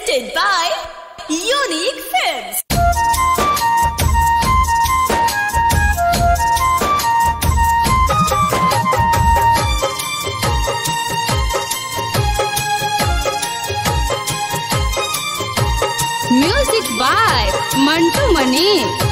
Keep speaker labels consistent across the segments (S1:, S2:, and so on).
S1: presented by Unique Films.
S2: Music by Mantu Mani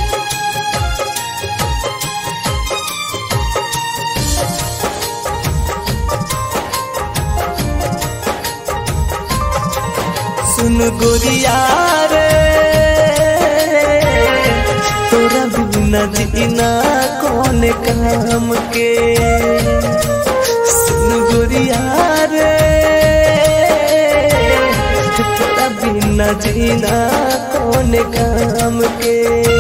S3: सुन गोरिया रे तोरा बिना जीना कौन काम के सुन गोरिया रे तोरा बिना जीना कौन काम के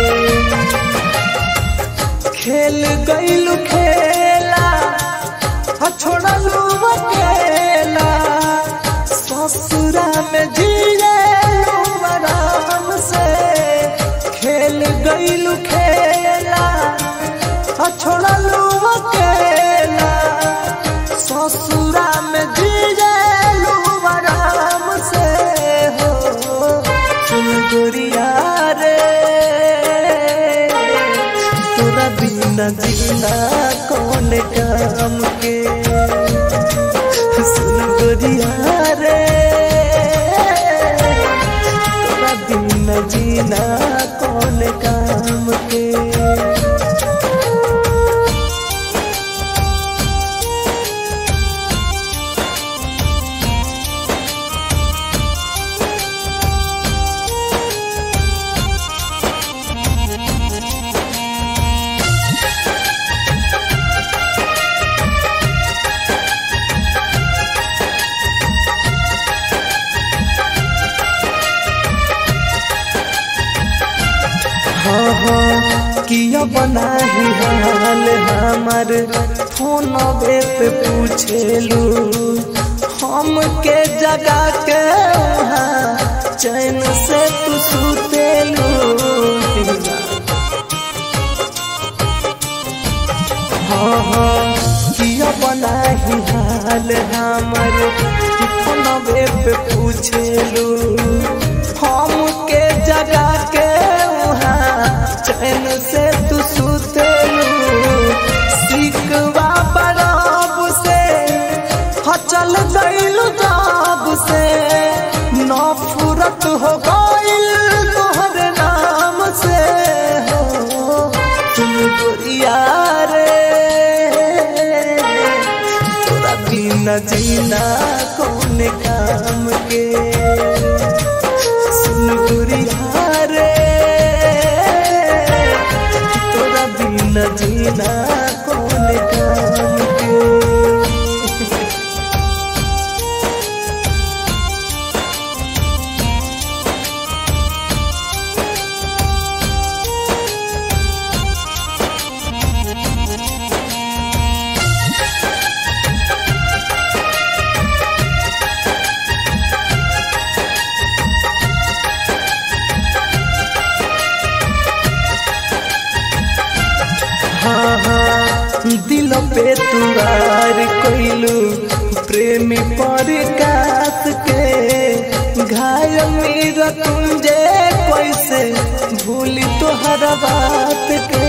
S3: खेल गईलू खेला आ छोड़लू अकेला ससुरा में जिए आराम से खेल गईलू खेला आ छोड़लू अकेला ससुरा में जिए आराम से हो सुन गोरिया रे तोरा बिना जीना कौन काम के सुन गोरिया रे तोरा बिना जीना कौन काम के हाँ हाँ किया बना ही हाल हमार फोन पे पूछेलू हम के जगा के वहाँ चैन से तू सुतेलू हाँ हाँ किया बना ही हाल हमार फोन पे पूछेलू हम के जगा के वहाँ चैन से तू सुतेलू सिकवा बराब से हचल गइलू जाब से नफरत हो गइल तोहर नाम से हो तुम गोरिया रे तोरा बिना जीना कौन काम के सुन गोरिया रे तोरा बिना जीना कौन काम के हाँ हाँ दिल पे तुरार कोइलू प्रेमी पर कात के घायल मेरा तुंजे कैसे भूली तोहर बात के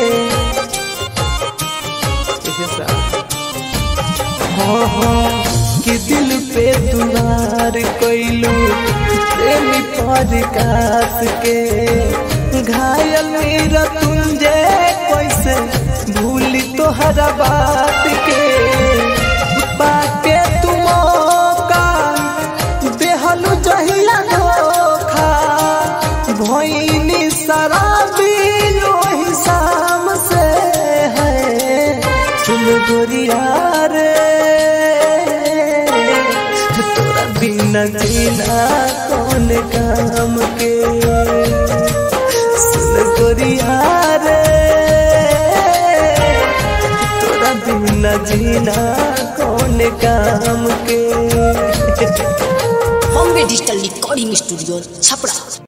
S3: हाँ हाँ कि दिल पे तुरार कोइलू प्रेमी पर कात के घायल मेरा तुंजे कैसे भूली तोहरा बात के बाके तुम का देहलू जहिया धोखा भइनी शराबी लोही शाम से है तुम गोरिया रे तोरा बिना जीना कौन काम के सुन गोरिया रे तोरा बिना जीना कौन काम के
S1: Bombay Digital Recording Studio, Chapra.